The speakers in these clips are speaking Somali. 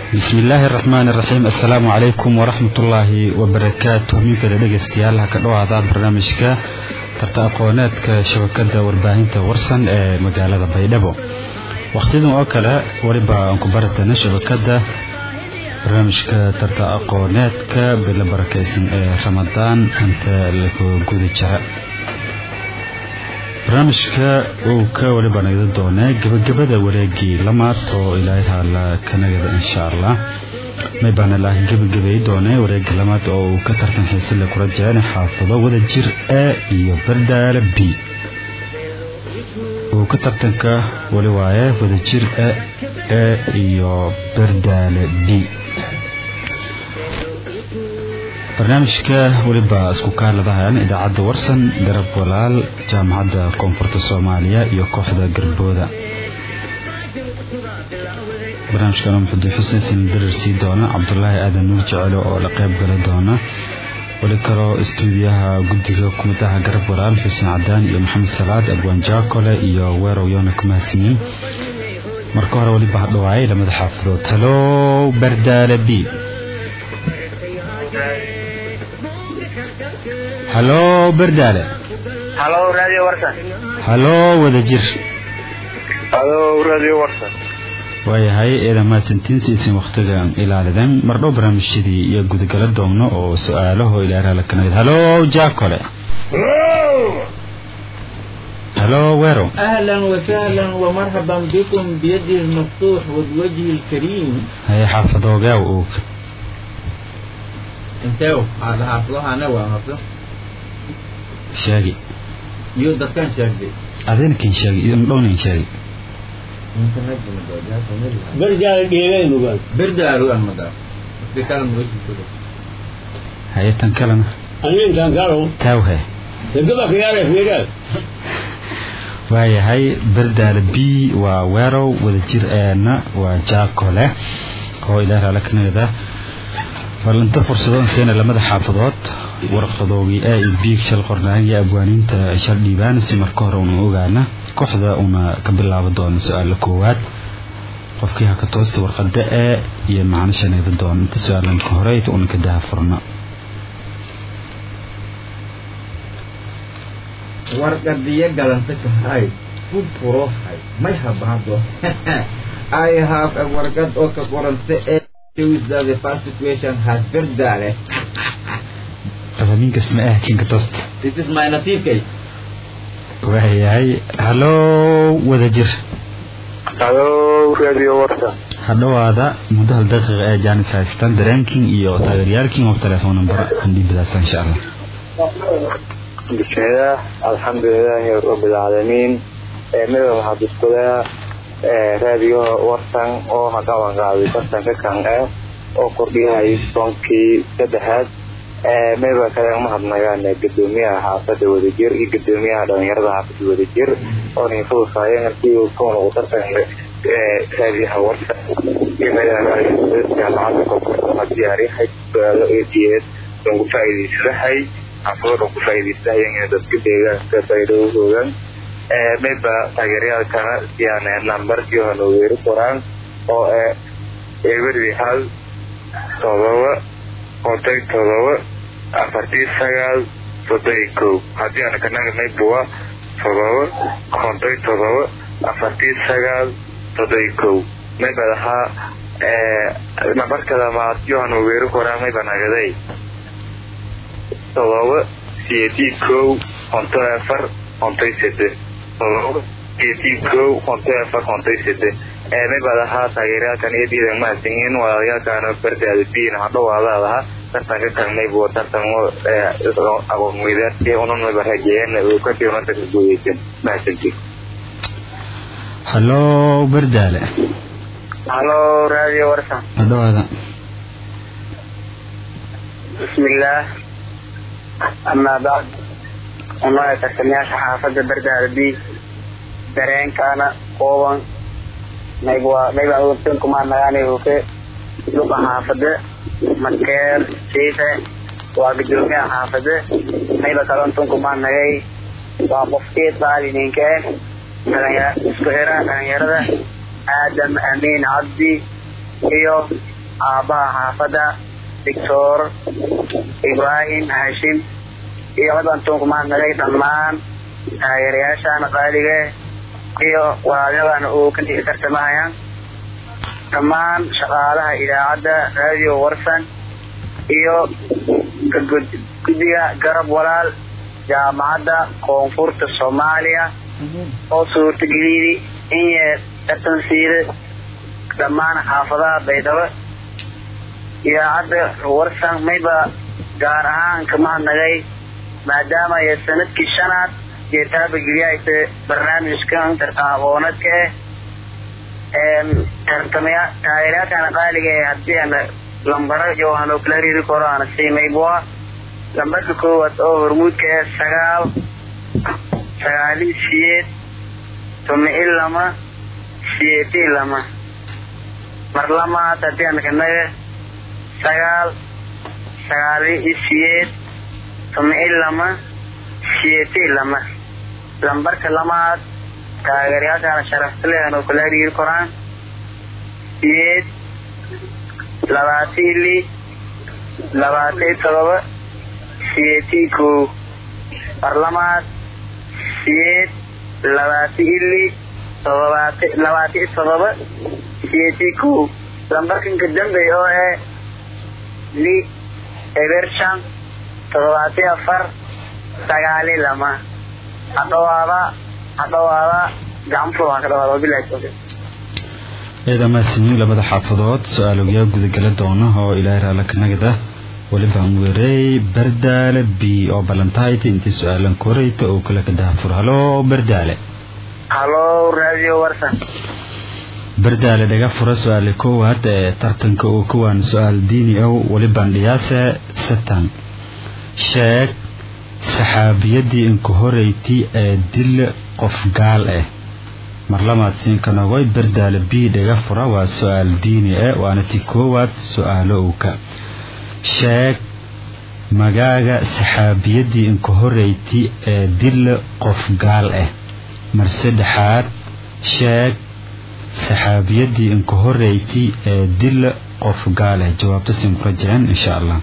bismi illaahi araxmaan iraxiim assalaamu calaykum waraxmat ullaahi wabarakaatu minkada dhegaystayaal ha ka dhowaada barnaamijka tarta aqooneedka shabakada warbaahinta warsan ee magaalada baydhabo wakhtiyadan oo kale weliba aan ku baratana shabakada barnaamijka tarta aqooneedka bilo barakaysan ee ramadaan inta lagu guda jira barnaamijka uu ka weliba nagda doonee gebagabada wareegii lamaad oo ilaahay haala ka nagada insha allah may baana laakiin gebagabay doonee wareegii lamaad oo uu ka tartan xiisile kula jireen xaafado wada jir a iyo bardaale b uu ka tartanka weli waaye wada jir a a iyo bardaale b barnaamijka weliba isku kaaladahayan idaacadda warsan garab walaal jaamacadda koonfurta soomaaliya iyo kooxda garbooda barnaamijkan muxudiin xuseen sindarar sii doona cabdulaahi aadan nuur jecelo oo la qayb gala doona weli kaloo istuudiyaha guddiga kumadaha garab walaal xuseen cadaan iyo maxamed salaad abwaan jaakole iyo weerow yoona kumahadsimiin marka hore weliba hadhawaayay lamada xaafadood halow bardaale b halo bardaale halo radio warsan halo wada jir halo radio warsan waayahay eedan mahadsantiin siisin wakhtigan ilaalidan mardhow barnaamijyadii iyo gudagala doogno oo su-aalaho ilaaraala ka nagad halo jaakole halo weero أهلا وسهلا ومرحبا بكم بيدي المفتوح والوجه الكريم haye xaafadoogaa og انتو هذا حافظها أنا وحافظه sheegi يو دكان شاكدي adinkin sheegi dhownin sheegi barjaala dheelaynugan بردارو المدار بكلام وجه كده haye tan kalena aninkan kalo taawhe degaba kayaala fiiraad waayahay bardaale b waa weerow wada jir eena waa jaakole oo ilaaraala ka nagada ballinta fursadoon seena lamada xaafadood warqadoogii a iyo b shal qornaan iyo abwaaniinta shal dhiibaan si marka hore una ogaana kooxda una ka bilaabo doona su-aala koowaad qofkii ha ka toosta warqada a iyo macno shanayda doona inta su-aalanka hore inta una ka daha furna warqadiya galanta kahay ku furohay may habahdo I have a warqad oo ka qoranta ee shows that the first situation has berdale rabaminkas ma ah kinka toosta this is my nasiibkay waayahay halo wada jir halo radio warsan hadhowaada muddo hal daqiiqa ee jaanis haystaan dareenkin iyo taageeryaalkin oo telefoon number andhiibadaasa insha allah bismillaah alxamdulilaahi rabbilcaalamiin midaba waxaad iskudaa radio warsan oo haqaban qaaday tartanka kan ah oo kordhiyahay soonkii saddexaad midaba kale uma hadnagaan gudoomiyaha xaafada wadajir iyo gudoomiyaha dhalinyarada xaafada wadajir oo ninfudusaayen halkii kuwan ugu tartanka raadiyaha warsan iyo jaamacada koonfurta diyaariyahay su-aalo eediyeed aan ku faa'iidaysadahay xaafado ku faa'iidaystahayan dadka deegaanka faa'iidadoodan mayba taageerayaalkana yani nambarkii hona weeri qoraan oo eberdi hal todoba konton todoba afartii sagaal soddon iyo kow haddii aan kanaga maybuwa todoba konton todoba afartii sagaal soddon iyo kow mayba lahaa nambarka labaad yohana weeri qoraan mayba nagaday todoba siyeedii kow konton afar konton sede todoba siyeedii kow konton afar konton sede eemibad ahaa taageerayaalkan iyo diidan mahadsanyiin walaalayaalkaana bardaada biina hadhowaadaad ahaa tartanka kalmaybu tartan aqoonweydaarti ununaba rajeeyeen uu ka fiimanka ka guuleysan mahadsantiin halo bardaale halo radio warsan hadhowaada bismillaah amaa bacd unaa tartamayaasha xaafada bardaada b dareenkaana kooban naybwa naybaa wabtan kumaa nagaanay hoke luqa xaafade makeer siife waa gudoomiyaha xaafade nayba kalantun kumaa nagay waa qofkii daalininke dhalinya isku xira dhalinyarada aadam amiin cabdi iyo aabbaha xaafadda doctor ibraahim hashim iyo wadantuunku mahadnagay dhammaan taageerayaashaana qaaliga iyo walaalyadana uu ka dhigi tartamahayaan dhammaan shaqaalaha idaacadda radio warsan iyo guddiga garab walaal jaamacadda koonfurta soomaaliya oo suurtageliyey in yee tartansiida dhammaan xaafadaha baydhabo idaacadda warsan mayba gaar ahaan ka mahadnagay maadaama ay sanadkii shanaad iyo taabageliyaaysa barnaamijkan tartan aqoonadka eh tartamaya taageerayaashana qaaliga ee haddii ana lambaro iyo waxaan oo kala riri karo ana siimaybua lambarka koowaad oo hormuudka ee sagaal sagaali siyeed tomi-i lama siyeedi lama mar lamaad haddii ana kanaga sagaal sagaali siyeed tomi-i lama siyeedi lama lambarka lamaad taageerayaashana sharaftalehan oo kala hariiri koraan siyeed labaatan li labaatan todoba siyeetii kow barlamaad siyeed labaatan ili todobaat labaatan todoba siyeetii kow lambarkan ka dambeey oo eh li ebershan todobaatan afar sagaali lama hadhawaada hadhawaada gacanfur waan ka dhawaada wabilahi tawfiiq ciidan maasimiin labada xaafadood su-aalogyaa gudagala doona oo ilaahay raala ka nagada welibaan weerey bardaale b oo ballantahayti intii su-aalan korayta oo kale ka daafur halo bardaale halo radio warsan bardaale dhaga fura su-aale koowaad ee tartanka oo kuwaan su-aal diini ow welibaan dhiyaase satan sheeg saxaabiyadii inka horeyti ee dil qof gaal ah marlamaad siinkanogoy bardaale b dhaga fura waa su-aal diini ah waana ti koowaad su-aalo owka sheeg magaaga saxaabiyadii inka horeyti ee dil qof gaal ah mar saddexaad sheeg saxaabiyadii inka horeyti ee dil qof gaal ah jawaabta siin ku rajeen insha allah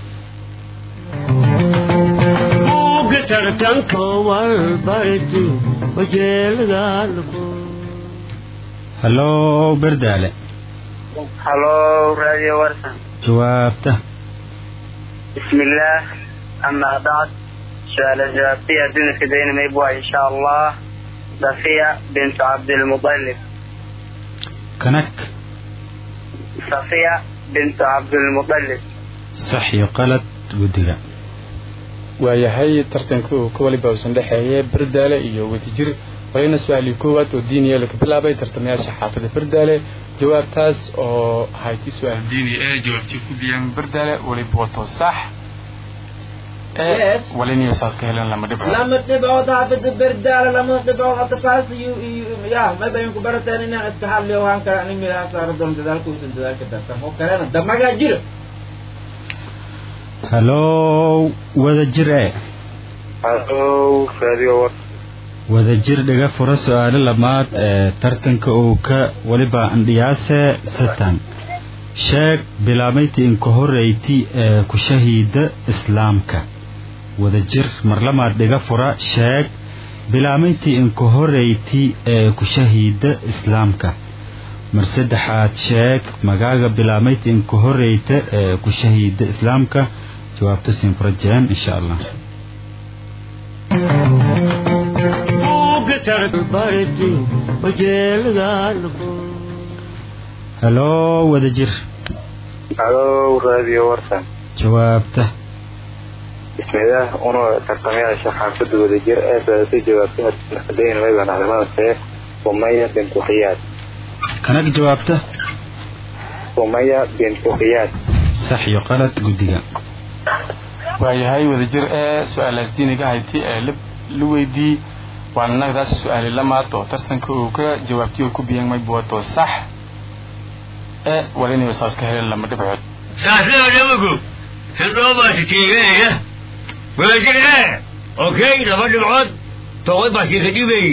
tartanka walbarti wajeelgaalku halo bardaale halo radio warsan jawaabta بسم الله أما بعد سؤال الجوابية دون كدين ميبوا إن شاء الله صفية بنت عبد المطلب kanak صفية بنت عبد المطلب sax iyo qalad guddiga waayahay tartanka uu ka waliba uusan dhexeeye bardaale iyo wadajir walina su-aalii koowaad oo diiniya laga bilaabay tartamayaasha xaafada bardaale jawaabtaas oo ahayti su-aal diini ee jawaabtii ku biyaan bardaale waliba wato sax Yes. waliniyo saas ka helan lama dhibco lama dhibcood haafida berdaala lama dhibcood atafaas iyo iyo ya mayba idinku barateen inaan iska hadliyo waan kale anig milaha saaro doon dadaalka uusan dadaalka dartan oo kalena damagaa jira halo wadajir e halo radio warsan wadajir dhaga fura su-aalo lamaad ee tartanka uu ka weliba andhiyaase satan sheeg bilaabayti inka horeyti ee ku shahiida islaamka wadajir marlamaad dhiga fura sheeg bilaabayti inka horeyti ee ku shahiida islaamka mar saddexaad sheeg magaaga bilaabayti inka horeyta ee ku shahiida islaamka jawaabta siin ku rajeen insha allah barti wajeelgaalku halo wadajir halo radio warsan jawaabta bismillaah una tartamayaasha xaafada wadajir ee saasay jawaabtay kadayn mayban arrimahaasee sumaya bintu khiyaad kanag jawaabta sumaya bintu khiyaad sax iyo qalad guddiga waayahay wadajir ee su-aalaas diiniga hayti ee la la weydii waana nagdaas su-aali lamaad oo tartanka uu ka jawaabtiyo ku biyan mayba wato sax ee waliniyo saas ka helan lama dhibcood saasnaa dhabagu hildhoobaasi tiiganaya wadajir ee okay laba dhibcood toqoy baa siika dhibay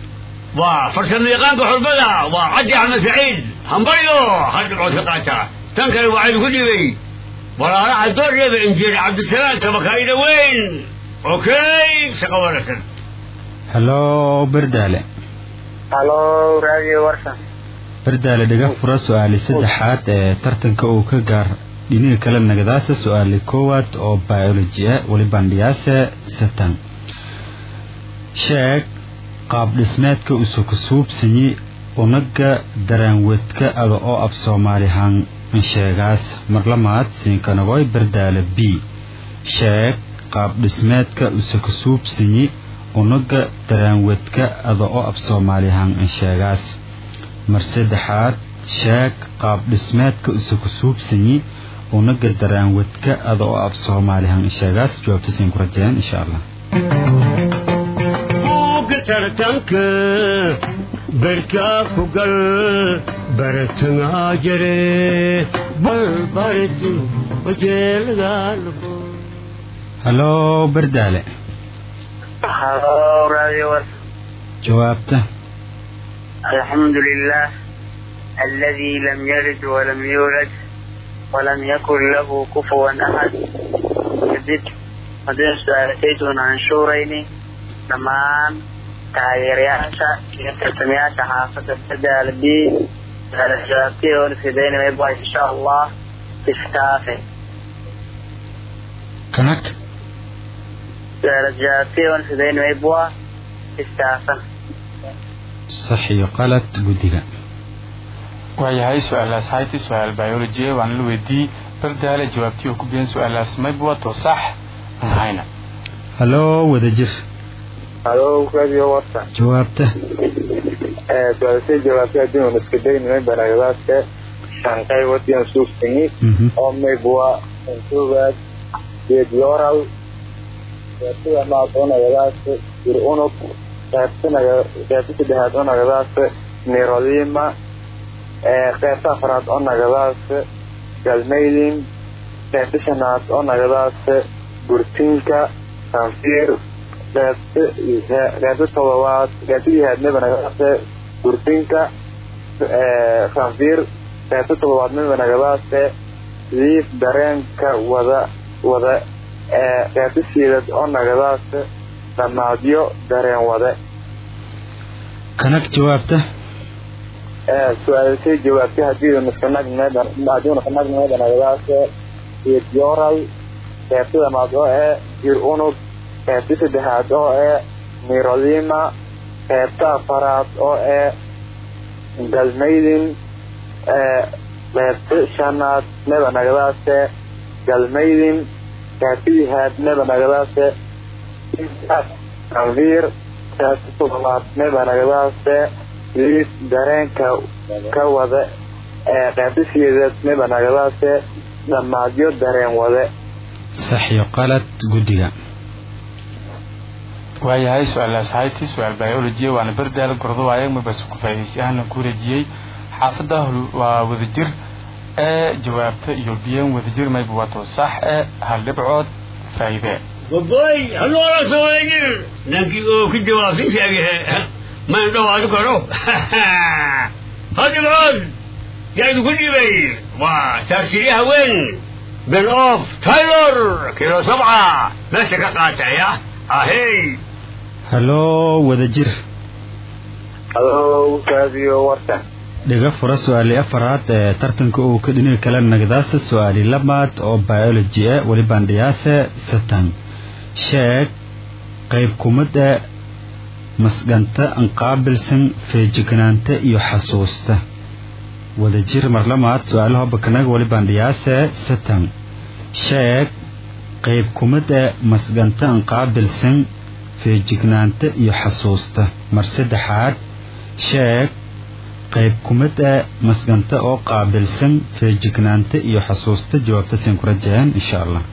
waa farsamo yaqaanka xulbada waa cabdi axmed saciid hambaryo hal dhibcood ka qaata tan kale waxaa idinku dhibay walaalaha doorreeba injineer cabdisalaam tabakaayda weyn okay shaqo wanaagsan hallo berdaale halo raadiyo warsan berdaale dhiga fura su-aali saddexaad ee tartanka uu ka gaar dhiniga kale nagadaasa su-aali koowaad oo biology ah weli bandhiyaase satan sheeg qaab dhismeedka usukusuubsanyi unaga daraanwedka ada oo af soomaalihan sheegaas marlamaad siinkanagoy berdaale b sheeg qaab dhismeedka usukusuubsanyi unaga daraanwedka ada oo af soomaalihan sheegaas mar saddexaad sheeg qaab dhismeedka usukusuubsanyi unaga daraanwedka ada oo af soomaalihan sheegaas jawaabta siin ku rajeen insha allah buugga tartanka berkaa ku gal baratangaa jire balbarti wajeeladaalago hallo berdaale halo raadiyo warsan jawaabta الحمد لله الذي لم يلد ولم يولد ولم يكن له كفوا أحد جدد مدين سؤالتين عن شورين دمان taageerayaasha iyo tartamayaasha xaafadda sadaal b jawaabtay oo nafidayna mayba insha allah istaafe kanag jawaabtay oo nafidayna mayba istaafa sax iyo qalad guddiga waayahay su-aalaas hayti su-aal biology waan la weydiiyey bardaale jawaabtii oo ku biyan su-aalaas mayba wato sax aan hayna hallo wadajir halo radio warsan jawaabta su-aashay jawaabtay haddii uun iska daynimay baragadaadka shan qaybood yaan suuftini Mhm. oo maybwa intugaad geedyoral qaybtida maad unagadaas ir unug qaybtinaga qaybta saddexaad unagadaas nirolima qaybta afraad unagadaas galmaydin qaybta shanaad unagadaas burtinka sanfiir qaybta qaybta todobaad qaybta lihaadnaba nagadaas burtinka sanfiir qaybta todobaadnaba nagadaas liif dareenka wada wada qaybta siidad oo nagadaas dhamaadyo dareen wade kanag jawaabta su-aalisay jawaabtay hadii hadii nakanagmeeda nagadaas geedyoral qaybta damaad oo ee jir unug qaybta saddexaad oo ee nirolima qaybta afaraad oo ee galmaydin qaybta shanaad neba nagadaase galmaydin qaybtidihaad neba nagadaase anviir qaybta toddobaad neba nagadaase liis dareenka ka wada qaybta sideedaad neba nagadaase dhamaadyo dareen wade sax iyo qalad guddiga waayahay su-aalaas hayti su-aal biology waana bardaale gordo waaye mabas ku faa'iidaystayaana ku rajiyey xaafadda hol- waa wadajir ee jawaabta iyo biyan wadajir mayba wato sax ee hal dhibcood faa'iide baboy haloola sooajir nankii oo ka jawaabsan sheegay mayn dhawaadi karo hadibcood yaa idinku dhibay waa taagsiiryaha weyn ben of taylor kilo sabca meesha ka qaataya ahey hallo wadajir halo radio warsan dhiga fura su-aali afaraad ee tartanka uu ka dhiniga kale nagdaasa su-aali labaad oo biology ah weli bandhiyaase satan sheeg qayb kumada masganta anqaabilsan feejignaanta iyo xasuusta wadajir marlamaad su-aalaha bakanaga weli bandhiyaase satan sheeg qayb kumada masganta anqaabilsan feejignaanta iyo xasuusta mar saddexaad sheeg qayb kumada masganta oo qaabilsan feejignaanta iyo xasuusta jawaabta siin ku rajayaan insha allah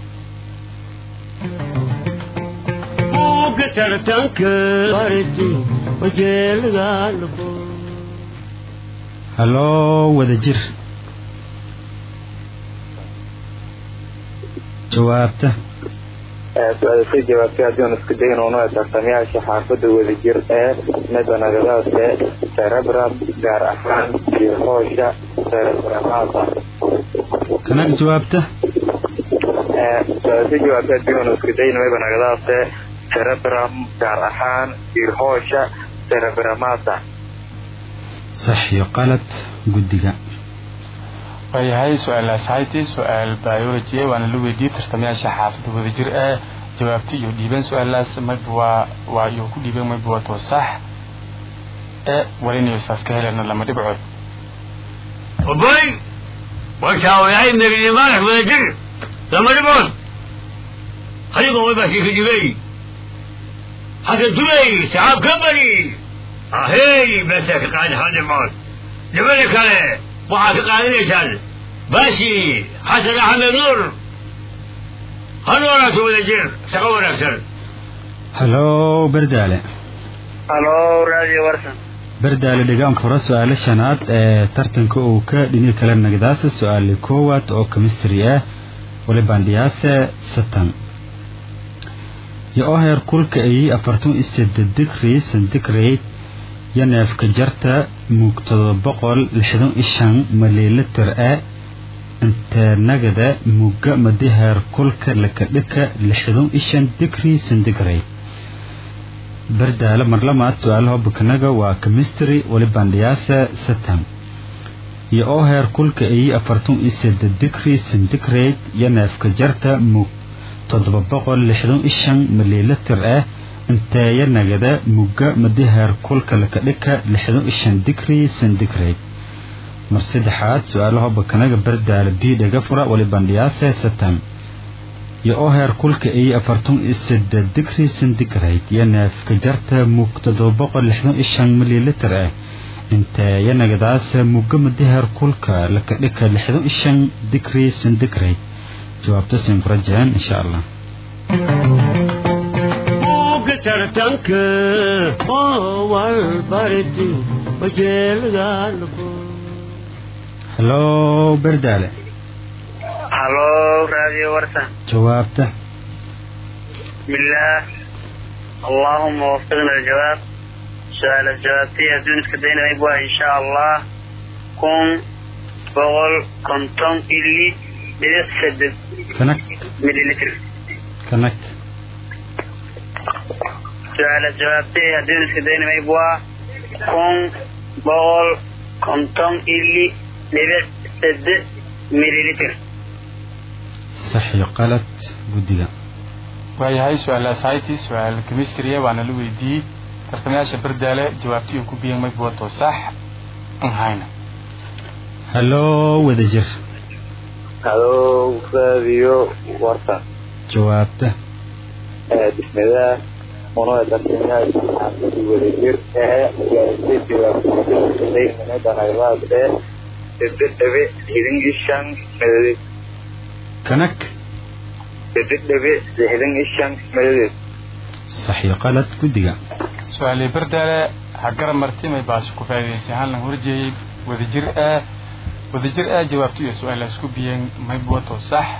buugga tartanka barti wajeeladaalago hallo wadajir jawaabta su-aalisay jawaabtay haddii aan isku daynono ee tartamayaasha xaafadda wadajir ee medanagadaase cerebram gaar ahaan jihoosha cerebramada kanag jawaabta su-aalisay jawaabtay haddii aan isku dayno medanagadaase cerebram gaar ahaan jihoosha cerebramada sax iyo qalad guddiga waayahay su-aalaas hayti su-aal biology waana la weydiiyey tartamayaasha xaafadda wadajir ee jawaabta iyo dhiibeen su-aalaas mayba waa waa iyo ku dhiibeen mayba waa too sax ee walinayo saas ka helena lama dhibcood وبي وشاوي من الإيمان ودجر لما نبعد خليكم ويبقى في جبي حتى تبي سحاب كبري أهي بس قاعد هذا الموت لملك عليه وعافق على نيشان باشي حسن أحمد نور هنورة ودجر سقونا أكثر halo berdaale halo radio warsan berdaale dhigaan fura su-aalo shanaad ee tartanka uu ka dhini kala nagdaasa su-aali koowaad oo chemistry ah walibandhiyaase satan yo oo heer kulka ay afartan iyo seddeed digrii centigrade iyo neefka jarta mug todoba boqol lixdan iyo shan mililitir ah inteenagada mugga madi heer kulka lakadhika lixdan iyo shan digrii centigrade berdaale marlamaad su-aalaha bukanaga waa chemistry walibandhiyaasa satan iyo oo heer kulka ay afartan iyo seddeed digrii centigrade iyo neefka jarta mug toddoba boqol lixdan iyo shan mililitir ah inteeya nagada mugga madi heer kulka lakadhika lixdan iyo shan digrii centigrade mar saddexaad su-aalaha bakanaga berdaale b dhaga fura walibandhiyaase satan iyo oo heer kulka ay afartan iyo seddeed digrii centigrade iyo neefka jarta mug toddoba boqol lixdan iyo shan mililitir ah inteeya nagadaasa mugga madi heer kulka lakadhika lixdan iyo shan digrii centigrade jawaabta sinkurajeen insha allah tartanka oo walbarti wajeelgaalku halo berdaale halo radio warsan jawaabta بسم الله اللهم وفقنا الجواب سؤال الجوابتي هدون اسكدينا يبوا إن شاء الله كون بغل كنتم إلي بيسد kanag مليلتر kanag سؤال الجوابتي هدون اسكدينا يبوا كون بغل كنتم إلي بيسد مليلتر sax iyo qalad guddiga waayahay su-aalaas hayti su-aal chemistry waana la weydiiyey tartamayaasha berdaale jawaabta iyo ku biyeen mayba waa too sax an hayna halo wadajir هلو راديو ورطة jawaabta بسم الله ونوع الدكتور حافظ وليجر اه جالسي جواب زي من هذا غيرات اه تدبي هيدن إشان مدد kanag تدبي هيدن إشان مدد sax iyo qalad guddiga su-aalii berdaale ha garab marti may baasha ku faa'idaysay hallan horjeeyey wadajir ah wadajir ah jawaabta iyo su-aalaas ku biyeen mayba waa too sax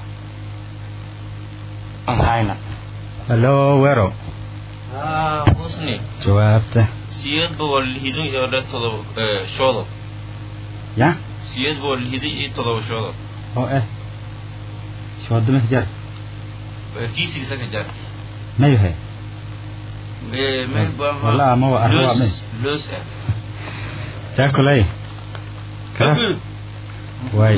an hayna halo wero haa husni jawaabta siyad boqol lixdan iyo dhan todoba eh, shoodod ya siyad boqol lixdan iyo todoba shoodod oo ah shoodama jar kiisigiisa ka jar mayuhe Eh, meel baa Wala, ama waa arro waa loos loos ah jaakulay kala waay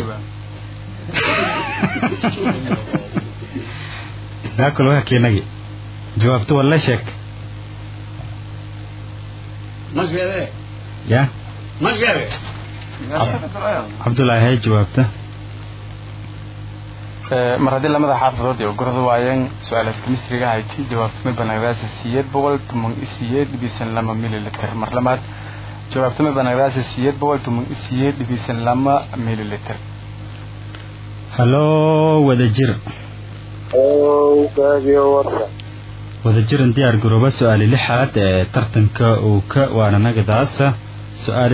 jaakul waa keenagi jawaabta walla sheeg ما شاء ya ما شاء cabdullaahi hay jawaabta Eh, mar haddii lamada xaafadood ay ogorada waayeen su-aalaas chemistryga hayti jawaabtamay banagdaasa siyeed boqol toban iyo siyeed dhibisan lama mililiter mar labaad jawaabtamay banagdaasa siyeed boqol toban iyo siyeed dhibisan lama mililiter halo wadajir أو راديو ورطة wadajiran diyaar garooba su-aali lixaad ee tartanka uu ka waana nagadaasa su-aali lamaad oo chemistry ah wali bandhiyaasa satan هلو راديو ورطة jawaabta هلو راديو ورطة jawaabta بسم الله ونوع الدكتور حافظ وليجر اه جالسي جواب زي من هذا غيرات اه تدبي هيدن إشان مدد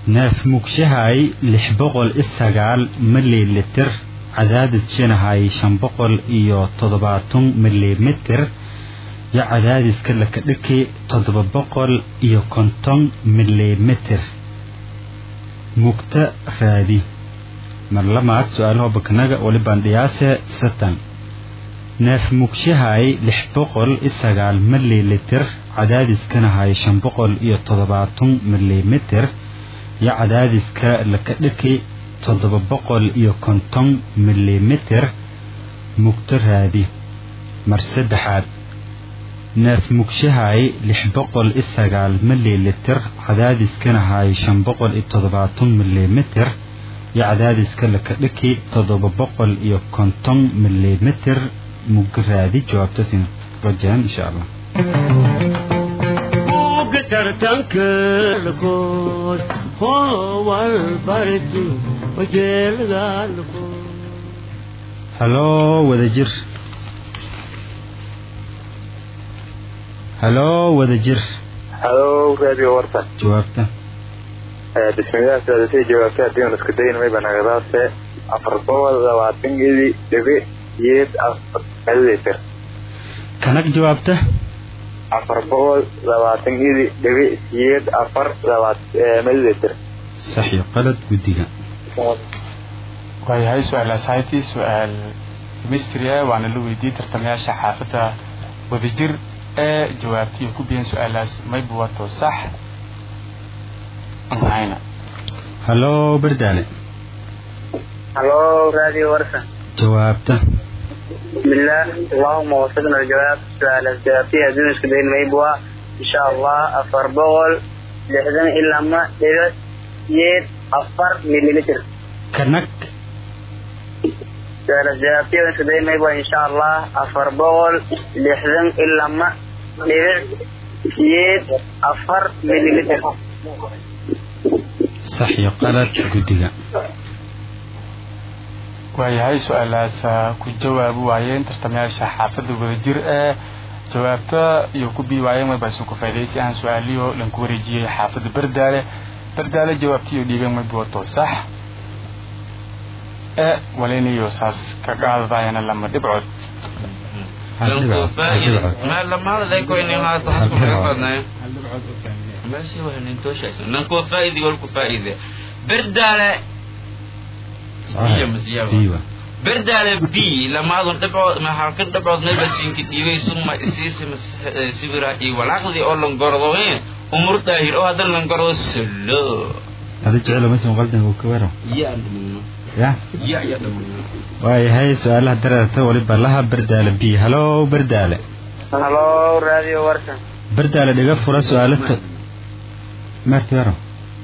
neef mugshahay lix boqol iyo sagaal mililitir cadaadis shinahay shan boqol iyo toddobaatan milimitir yo cadaadiska lakadhiki toddoba boqol iyo konton milimitir mugta raadi mar lamaad su-aalaha bakanaga wali bandhiyaase satan neef mugshahay lix boqol iyo sagaal mililitir cadaadiskanahay shan boqol iyo toddobaatan milimitir yo cadaadiska lakadhiki toddoba boqol iyo konton milimitir mugto raadi mar saddexaad neef mugshahay lix boqol iyo sagaal mililitir cadaadiskanahay shan boqol iyo toddobaatan milimitir yo cadaadiska lakadhiki toddoba boqol iyo konton milimitir muggo raadi jawaabtasin rajaan insha allah tartanka lakood howal barti wajeelada lakood haloo wadajir haloo wadajir halo radio warsan jawaabta bismillaah saadasay jawaabta haddii aan isku dayin may banagadaase afar boqol labaatan gedi dhibi yeed afar mililiter kanag jawaabta afar boqol labaatan gedi dhibi yeed afar labaat mililiter sax iyo qalad guddiga waayahay su-aalaas hayti su-aal chemistry ah waana la weydiiyey tartamayaasha xaafadda wadajir ee jawaabtiyo ku biyeen su-aalaas maybu wato sax anhayna haloo bardaale halo radio warsan jawaabta بسم الله اللهم وفقنا الجواب سؤال الجوابية دون اسكدين ميبوا إن شاء الله أفر بغل لحظن إلا ما دير يد أفر مليمتر kanag سؤال الجوابية دون اسكدين ميبوا إن شاء الله أفر بغل لحظن إلا ما دير يد أفر مليمتر sax iyo qalad guddiga waayahay su-aalaas ku jawaabi waayeen tartamayaasha xaafadda wadajir ee jawaabta iyo ku bii waayeen maybasu ku faydaysi aan su-aaliyo lanku wareejiyey xaafadda bardaale bardaale jawaabtiyo dhiibeen maybu wato sax ee walinayo saas ka qaadadayana lama dhibcood hal dhibcood hal dhibcood ما لما هذا ذاك وين هذا حسب رقمنا بس هو ننتوش ننكو فائدة والكو فائدة بردالة هي مزيابة ايوه بردالة بي لما هذا دبعوا ما حركت دبعوا نبى سينك تيجي ثم اسيس سيبرا اي والعقل دي اول لنقرضوين امور تاهير او هذا لنقرض سلو hada jecelo mase muqaldan uu ka waro يا دمنا ya يا يا دمنا waayahay su-aalaha dareerta waliba laha bardaale b haloo bardaale هلو راديو ورسن bardaale dhiga fura su-aalata meerta yaro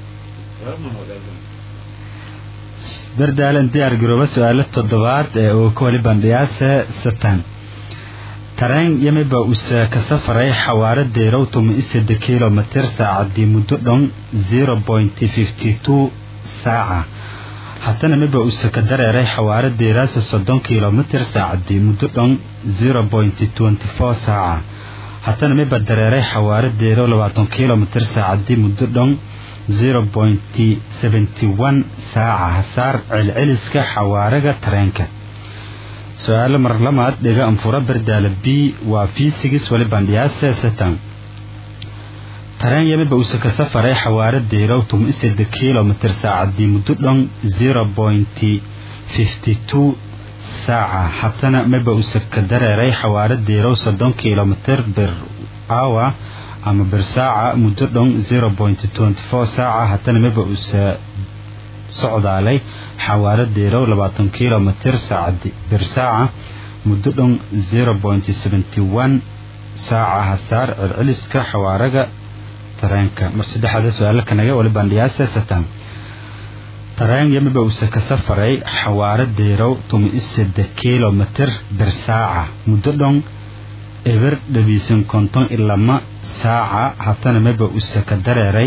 bardaalan diyaar garooba su-aalo toddobaad ee uu ka wali bandhiyaase satan tareen yamiba use ka safaray xawaaro deerow tuma isede kilomitir saacadii muddo dhan zero point fifty two saaca haddana miba use ka dareeray xawaaro deeraasa soddon kilomitir saacadii muddo dhan zero point twenty four saaca haddana miba dareeray xawaaro deerow labaatan kilomitir saacadii muddo dhan zero point seventy one saaca hasaar celceliska xawaaraga tareenka su-aalo mar lamaad dhiga anfura bardaala b waa fiisigis wali bandhiyaase satan tareen yamiba use ka safaray xawaaro deerow tum isede kilomitir saacadii muddo dhan zero point fifty two saaca haddana miba use ka dareeray xawaaro deerow soddon kilomitir bir hour ama bir saaca muddo dhan zero point twenty four saaca haddana miba use socdaalay xawaaro deerow labaatan kilomitir saacadi bir saaca muddo dhan zero point seventy one saaca hasaar celceliska xawaaraga tareenka mar saddexaada su-aalo kanaga wali bandhiyaase satan tareen yamiba use ka safaray xawaaro deerow tuma isede kilomitir bir saaca muddo dhan eber dhabiisan konton iyo lama saaca haddana miba use ka dareeray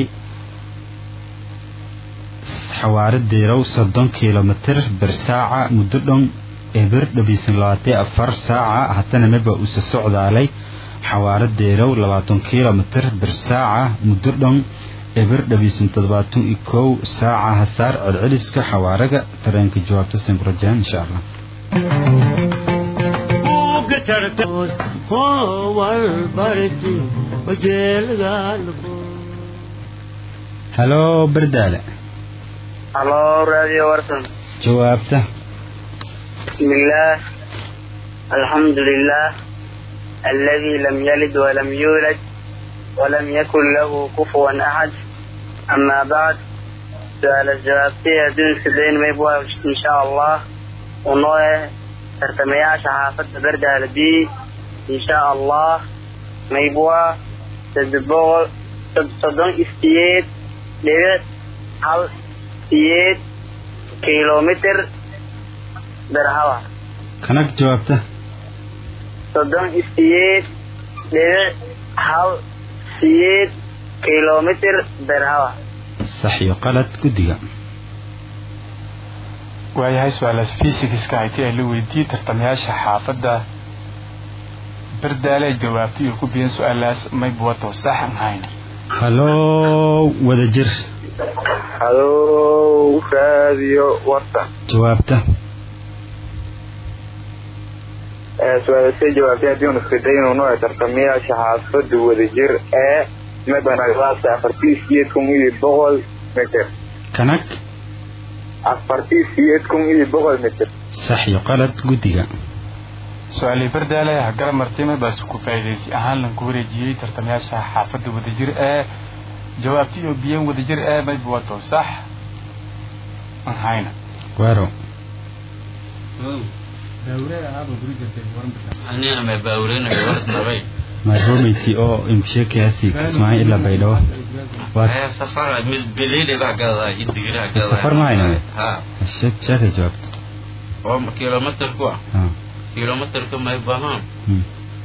xawaaro deerow soddon kilomitir bir saaca muddo dhan eber dhabiisan labaatan afar saaca haddana miba use socdaalay xawaaro deerow labaatan kilomitir bir saaca muddo dhan eber dhabiisan toddobaatan iyo kow saaca hasaar celceliska xawaaraga tareenka jawaabta sankurajaan insha allah halo bardaale halo radio warsan jawaabta بسم الله الحمد لله الذي لم يلد ولم يولد ولم يكن له كفوا أحد أما بعد سؤال الجواب فيها دون سبعين ما يبغى إن شاء الله ونوع ترتمياش حافظ بردها لبي إن شاء الله ما يبغى تدبول صدون استياد لبيت هل استياد كيلومتر برهوا kanag jawaabta soddon isiyeed dhibic hal siyeed kilomitr berhawa sax iyo qalad guddiga waayahay su-aalaas fisikska hayti ay la weydiiyey tartamayaasha xaafadda bardaale jawaabta iyo ku biyan su-aalaas mayb wato sax aan hayn halo wada jir halo radio warsan jawaabta su-aalasay jawaabtay haddii unu isfidaynu nooca tartamayaasha xaafada wadajir ee mabanagdaasa afartii siyeed kun iyo boqol mitir kanag afartii siyeed kun iyo boqol mitir sax iyo qalad guddiga su-aalii bardaale hagala martime baase ku faa'iidaysi ahaan lanku wareejiyey tartamayaasha xaafadda wadajir ee jawaabta iyo biyan wadajir ee mayb wato sax aan hayna waaro anina ma baawreynayo warsnabay maaromeyti oo imsheekayaasi kismaayo ilaa baydhabo waad aya safara mid bilili baa gadaa idigiraha gadaa Safar ma hayno? ha sheeg sheekay jawaabta oo kilometer ku ah Ah, kilometerka may bahaan hmm.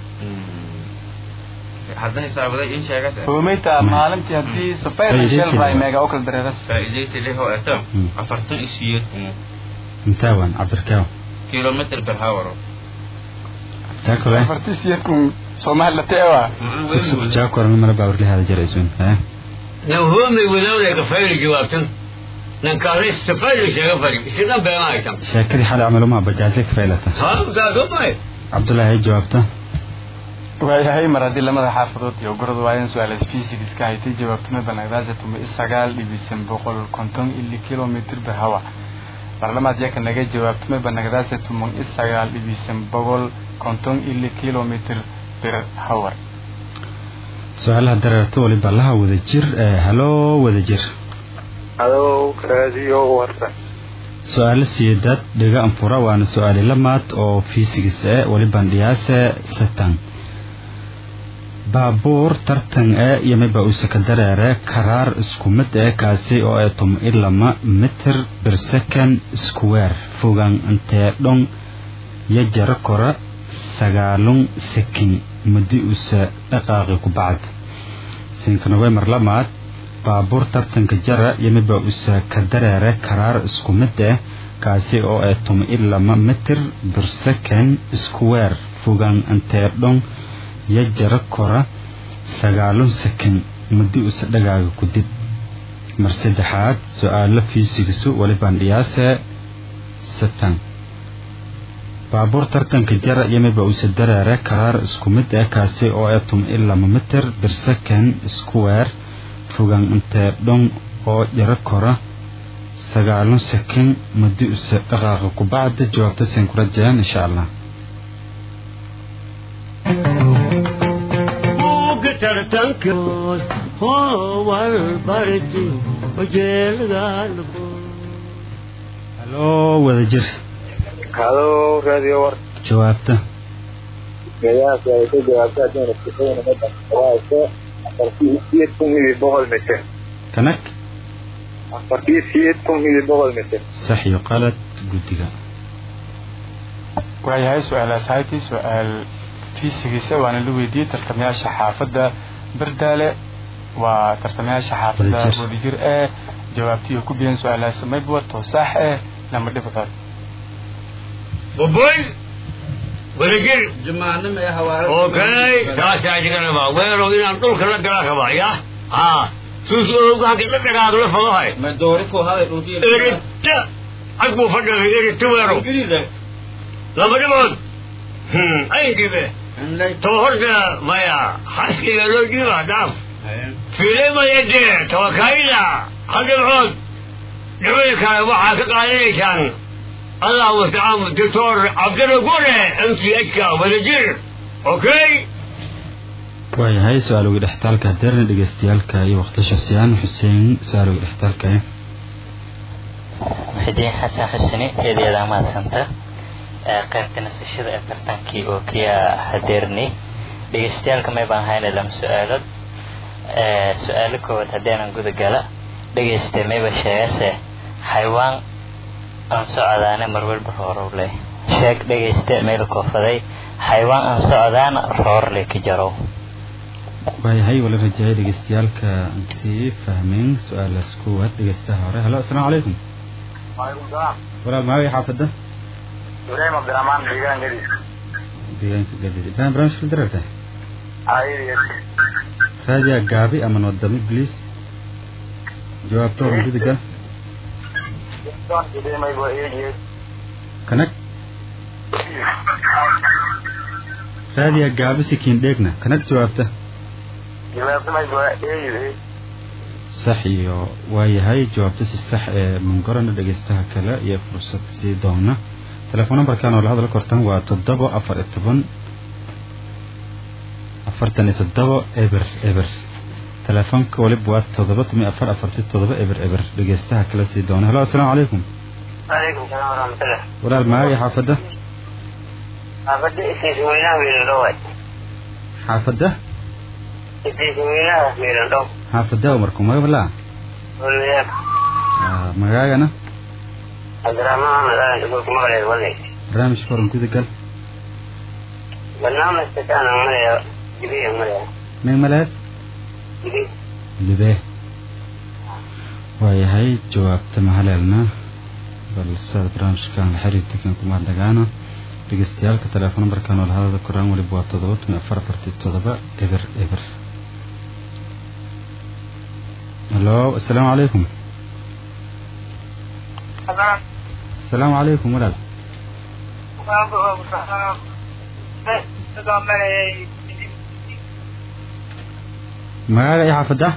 hadda xisaabaday in sheegata hoomeyta maalintii haddii safayr Faa'iidaysi shell bay leh. meega u kala dareeras faa'iidaysi leh oo eto Hmm. afartan iyo siyeed kun intaa waan cabirkaaw kilometer per hour jaakole afartii siyeedkun soomaali la teewa sugsug jaakorna mala baawrlahaada jaraysun eh nan hoomay wadawda ka fayl jawaabtan nan kaalay safayl sheega fari sidan beema aytan sheekadii xalay camalumaa bajaajle ka faylata ha gaado may cabdullaahi ay jawaabta waayahay mar haddii lamada xaafadood iyo gorod waayan su-aalaas fisikska haytay jawaabtuma banagdaasa tuma isagaal dhibisan boqol konton ili kilomitr per hawa barlamaad yaka naga jawaabtuma banagdaasa tuma isagaal dhibisan boqol konton ili kilomitr per hour su-aalaha dareerto waliba laha wada jir ee halo wada jir halo radio warsan su-aalo siyeedaad dhiga anfura waana su-aali lamaad oo fisigis ee waliban dhiyaase satan baabuur tartan ee yamiba usaka dareere karaar isku mid ee kaasi oo ay tum ilama mitir bir second square fogaan intee dhon yo jaro kora sagaalun sekin muddi usa dhaqaaqi ku bacd sinkanowe mar lamaad baabuur tartanka jara yamiba usa ka dareere karaar isku mid eh kaasi oo ay tum ilama mitir bir second square fogaan intee dhon yo jaro kora sagaalun sekin muddi usa dhagaaga ku dib mar saddexaad su-aalo fiisigisu walibaan dhiyaase satan baabuur tartanka jara yamiba usa dareere karaar isku mid eh kaasi oo ay tum ilama mitir bir second square fogaan intee dhon oo jaro kora sagaalun sekin muddi usa dhaqaaqa ku bacda jawaabta seen kula jiraan insha allah buugga tartanka howal barti wajeelgaalago halo wada jir halo radio warsan jawaabta meelahaas ay ka jawaabtay haddii unu isfidaynu mabanagdaasa afartii siyeed kun iyo boqol mitir kanag afartii siyeed kun iyo boqol mitir sax iyo qalad guddiga waayahay su-aalaas haytay su-aal fiisigiisa waana la weydiiyey tartamayaasha xaafadda bardaale waa tartamayaasha xaafadda Wadajir. wadajir ee jawaabtiyo ku biyan su-aalaas mayb wato sax eh lama dhibcood boboy wadajir jamaano mee hawaara okay taasaa jigana baa weero inaan dhulka la gala rabaa ya ha suus oogahanka dhadhagaagla fadahay ma doori ku haday dhulkii erita cag buu fadhigay erita weero laba dhibood aynkibe to horta maya xaskiga loo dhiiba dhaaf fiilimayade tawakaayida hal dhibcood dhibcii kale waxaa ka qaadanaysaan allah mustacaan doctor cabdalla gure m c h ka wadajir okay waayahay su-aalowgii dhextaalka hadeerna dhegeystayaalka iyo waqti shasiyaan xuseen su-aalowgii dhextaalka muxidiin xasan xuseni eedeeda mahadsanta qaybta nasashada ee tartankii oo kiya hadeerni dhegeystayaalka may baan hayna lama su-aalood su-aalo koowaad haddeenan guda gala dhegaysta mayba sheegase xaywaan aan socdaana marwalba roorow leh sheeg dhegaysta meel koofaday xaywaan aan socdaana roor leh ka jarow waayahay wala rajaayay dhegeystayaalka intii fahmeen su-aalaas koowaad dhegeystaha hore halo asalaamu calaykum walaal maagay xaafadda ibrahim cabdiraxmaan deegaan gadis deegaanka gadid ibrahim barnaamijka dararka raadiya gaabi ama noodami bliis jawaabta horan gudigal kanag raadiya gaabi sikiin dheegna kanag jawaabta sax iyo waayahay jawaabta si sax ee mungorana dhegeystaha kale iyo fursad sii doona telefoon numberkan oo la hadla kortan waa toddoba afar iyo toban afartan iyo toddoba eber eber telefoonka waliba waa toddoba toban iyo afar afarti toddoba eber eber dhegeystaha kale sii doona halo asalaamu calaykum waalaikum salaam waraxmatullah walaal maagay xaafadda xaafadda isiisa weynaha miirandhow xaafadda isiisa weynaha miirandhow xaafadda umarku magabalaa walwadaag magaagana cabdiraxmaan maxamed aadan shukuurka maqleed walay barnaamijka horan gudagal barnaamijka kaana malaya jibiya malaya meg maleed jibi libe waayahay jawaabta mahaleelna balse barnaamijkan la xiriirta kan kuma dagaana dhegeystayaaalka telefoon numberkan oo la hadada koraan waliba waa toddoba tumi afar afarti toddoba eber eber halo asalaamu calaykum asalaamu calaykum walaal magaaga iyo xaafadda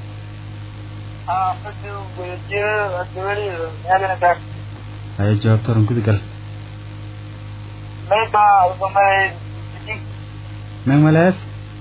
haya jawaabta horan gudagal meg maleed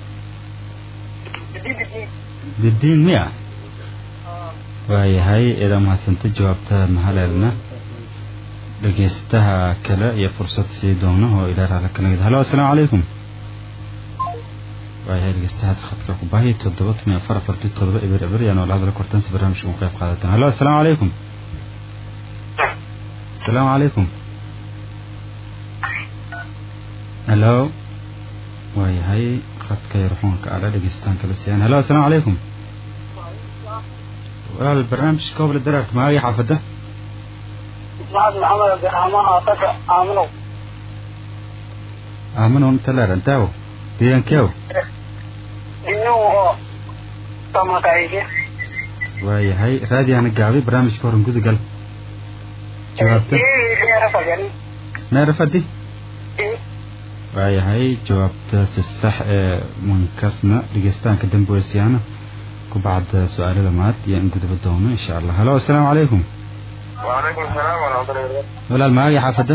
bidiin miya waayahay eedaa mahadsanta jawaabta mahaleelna dhegeystaha kale iyo fursad sii doona oo ilaa raala kala halo asalaamu calaykum waayahay dhegeystahaas khadka ku baahi toddoba tumi afar afarti toddoba eber eber yaan oo la hadla kortan si barnaamijka ugu qayb qaadatan halo asalaamu calaykum asalaamu calaykum halo waayahay khadka yar xuunka adha dhegeystaan kala siiyaan halo asalaamu calaykum walaal barnaamijka kooble daraarta magaagii xaafadda maxamed maxamed abdiraxmaan aasaka aaminow aamanow intaleer antaawo deegaankeew inuu oo tamakayge waayahay raadiyaana gaabay barnaamijka horan gudagal jawaabta meerafadi waayahay jawaabta si sax ee mankasna dhegeystaanka damboesiyaana ku bacda su-aalada maad iyo in gudaba doono insha allah halo asalaamu calaykum وعليكم السلام ورحمة الله وبركاته walaal magaagii xaafadda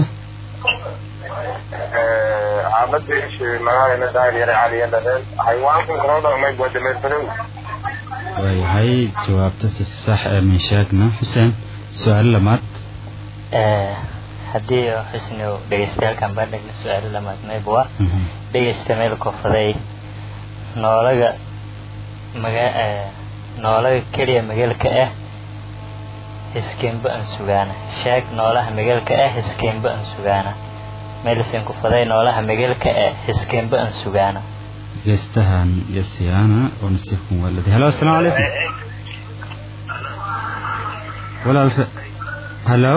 عملت ايش مغاري ندايل يري علي يدهن حيوانكم كروضة وما يبقى دمير فلو waayahay jawaabta si sax ee minshaagna xuseen su-aalo lamaad haddii xusni dhegeystayaalkan baan dhegna su-aalo lamaad mayba dhegeysta meel koofaday noolaga maga noolaga keliya magaalka ah hiskeenba aan sugaana sheeg noolaha magaalka ah hiskeenba aan sugaana meelisen kufaday noolaha magaalka ah hiskeenba aan sugaana dhegeystahan iyo siyaana oo nasiibkan waaladi halo asalaamu calaykum walaal halo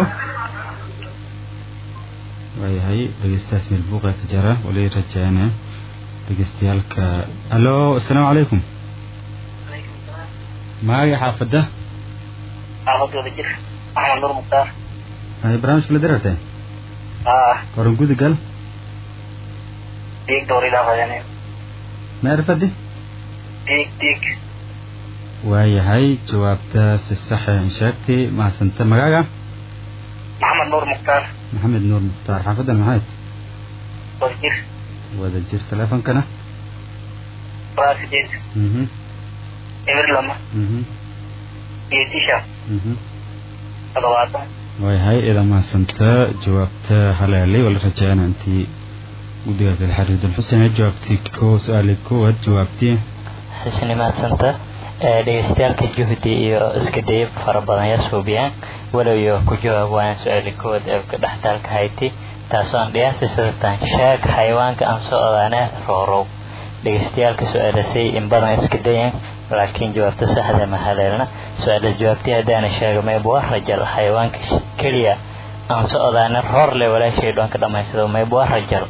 waayahay dhegeystahaas meel buuqa ka jara wali rajaana dhegeystayaaalka halo asalaamu calaykum maaga xaafada xaafadda wada jir maxamed nuur mukhtaar ay barnaamijka la dirartay ah horan gudigal diig dowridaa badane maarifadi diig diig waayahay jawaabta si sax in sheegtay mahadsanta magaaga maxamed nuur mukhtaar maxamed nuur mukhtaar xaafadan maxayd wada jir wada jir teleefonkana waa sideed mhm eber lama mhm iyo tisha mhm toddobaatan waayahay idan mahadsanta jawaabta haleelay waa la rajaynaa intii guddiga kale xariidul xuseen ee jawaabtii ko su-aalii koowaad jawaabtii xusni mahadsanta ee dhegeystayaalka juhdi iyo iska dayab fara badan yaa suubiyaan walow iyo ku jawaab waayaan su-aali koowaad ee ka dhextaalka hayti taasoo aan dhiyaasi sidatan sheeg xayawaanka aan soo odaane roorow dhegeystayaalka su-aalasay in badan iska dayan laakiin jawaabta saxda ma haleelna su-aalaas jawaabtii haddaana sheega maybwa rajal xayawaanka keliya aan soo odaane roor le walaashay dhoonka dhammaysado maybwa rajal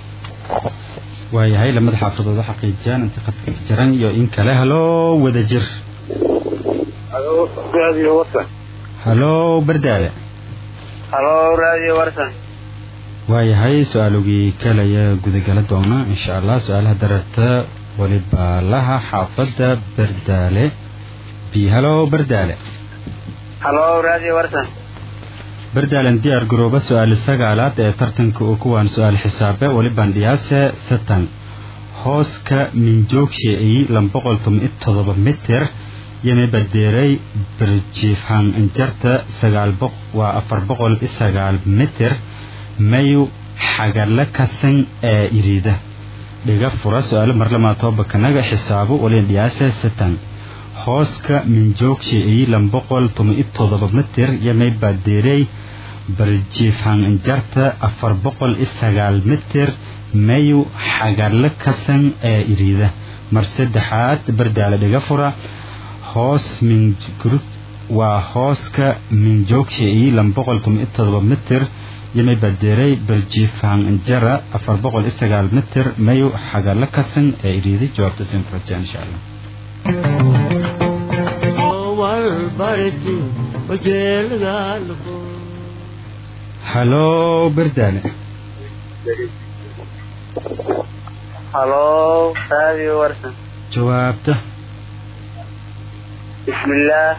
waayahay lamada xaafadood oo xaqiijiyaan intii qadka ka jiran iyo in kale haloo wada jir halo radio warsan haloo bardaale halo radio warsan waayahay su-aalogii kalaya gudagala doona insha allah su-aalaha dararta waliba laha xaafadda bardaale b haloo bardaale halo radio warsan bardaalen diyaar garooba su-aali sagaalaad ee tartanka oo kuwaan su-aal xisaabe waliban dhiyaase satan hooska minjoogshe ay lamboqol toban iyo todoba mitir yame badeeray birjiifhan injarta sagaal boq waa afar boqol iyo sagaal mitir mayu xagala kasan ee iriida dhiga fura su-aalo marlamaa toobakanaga xisaabo walin dhiyaase satan hooska minjoogshe ay lamboqol toban iyo todoba mitir yamay badeeray barjiifhan injarta afar boqol iyo sagaal mitir mayu xagala kasan ee iriida mar saddexaad bardaale dhiga fura hoos mingrud waa hooska minjoogshe ay lamboqol toban iyo todoba mitir yamay badeeray barjiifhan injara afar boqol iyo sagaal mitir mayu xagala kasan ee iriida jawaabta sin ku rajaa insha allah haloo bardaale halo radio warsan jawaabta بسم الله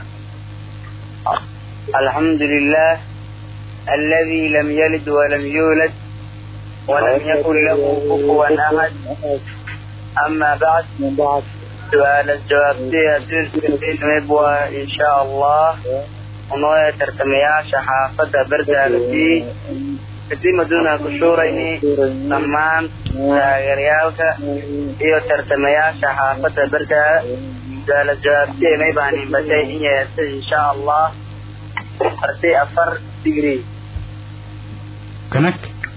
الحمد لله الذي لم يلد ولم يولد ولم يكن له كفوا أحد أما بعد سؤال الجواب فيها تلك مبوى إن شاء الله ونوية ترتمياش حافظة بردها التي kadib aduuna ku shuurayni dhammaan taageerayaalka iyo tartamayaasha xaafadda berdaa su-aala jawaabtee may baanin batay in yeesay insha allah arti afar digri kanag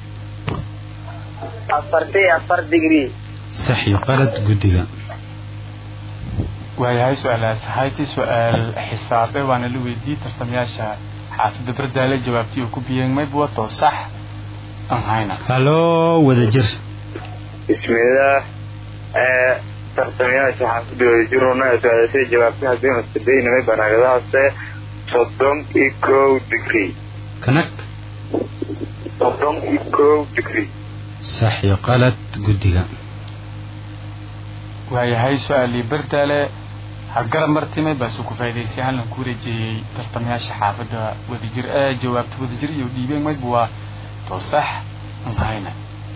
afarti afar digri sax iyo qalad guddiga waayahay su-aalaas hayti su-aal xisaabe waana la weydiiyey tartamayaasha xaafidda bardaale jawaabtii uu ku biyeen mayb wato sax aan hayna haloo wada jir bismillaah tartamayaasha xaafadda wadajiruna su-aalasay jawaabta haddii mastadaynamay banaagadahaase soddon iyo kow digri kanag soddon iyo kow digri sax iyo qalad guddiga waayahay su-aalii bardaale hagara martimay baasu ku faa'idaysay hallan ku wareejeeyey tartamayaasha xaafadda wadajir ee jawaabta wadajir iyo dhiibeen maybu waa to sax aan hayna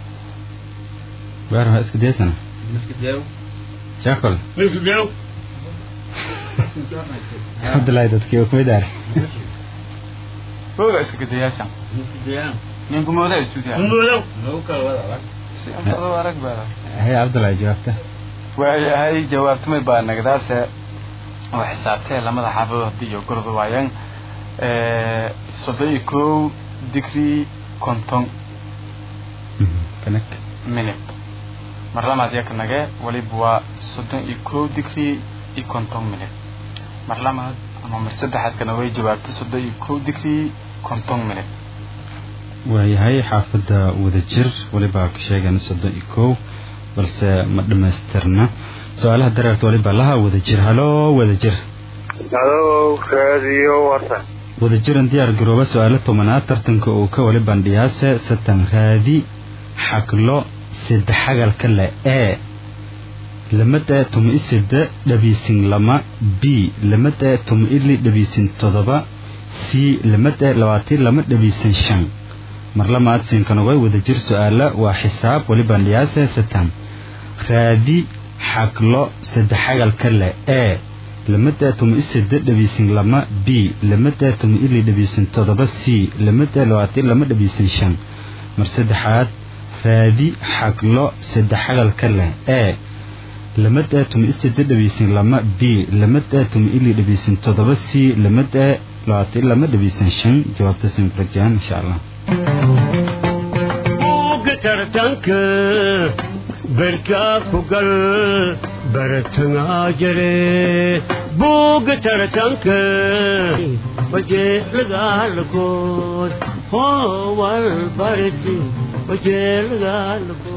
waar waa iska daysana jaakol Misdew. cabdullaahi dadkii oo kumid ah hooga iska gadayaashan ninku mooda istuudiya Mudow. si afado arag baa hay cabdullaahi jawaabta waayahay jawaabtumay baa nagdaase oo xisaabtee lamada xaafadood haddii iyo gorda waayeen soddon iyo kow digri konton kanag minute mar lamaad yaka nage waliba waa soddon iyo kow digri iyo konton minute mar lamaad ama mar saddexaadkana way jawaabtay soddon iyo kow digri konton minute waayahay xaafadda wadajir waliba ka sheegana soddon iyo kow balse ma dhammaystirna su-aalaha dareerta waliba laha wadajir haloo wadajir halo raadiyo warsan wadajiran diyaar garooba su-aalo tobanaad tartanka uu ka wali bandhiyaase satan raadi xaglo sadexagalka le ee lamada tuma iseda dhabiisin lama b lamada tuma ili dhabiisin todoba c lamada labaatan lama dhabiisin shan marlamaad siinkanogay wadajir su-aala waa xisaab wali bandhiyaase satan raadi xaglo sadexagalka le ee lamada tuma iseda dhabiisin lama b lamada tuma ili dhabiisin todoba c lamada labaatan lama dhabiisin shan mar saddexaad raadi xaglo saddexagalka leh ee lamada tuma iseda dhabiisin lama b lamada tuma ili dhabiisin todoba c lamada labaatan lama dhabiisin shan jawaabta sinfrajaan insha allah buugga tartanka berkaa ku gal baratangaa jare buugga tartanka bajeelagaalkood howal barti bajeelagaalkood